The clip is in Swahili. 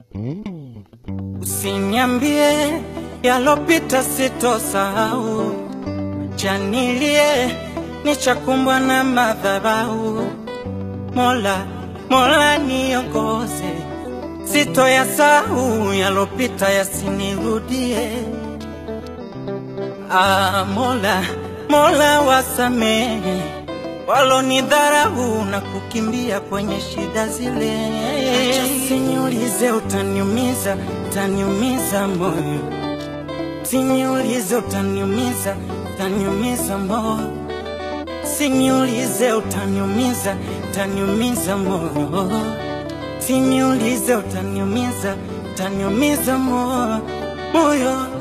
Usiniambie yalopita sitosahau, janilie nichakumbwa na madhabahu. Mola, Mola niongoze, sitoyasahau yalopita yasinirudie. Ah, Mola, Mola wasamehe walonidharau na kukimbia kwenye shida zile. Siniulize, utaniumiza, utaniumiza moyo. Siniulize, utaniumiza, utaniumiza moyo. Siniulize, utaniumiza, utaniumiza moyo. Siniulize, utaniumiza, utaniumiza moyo, moyo.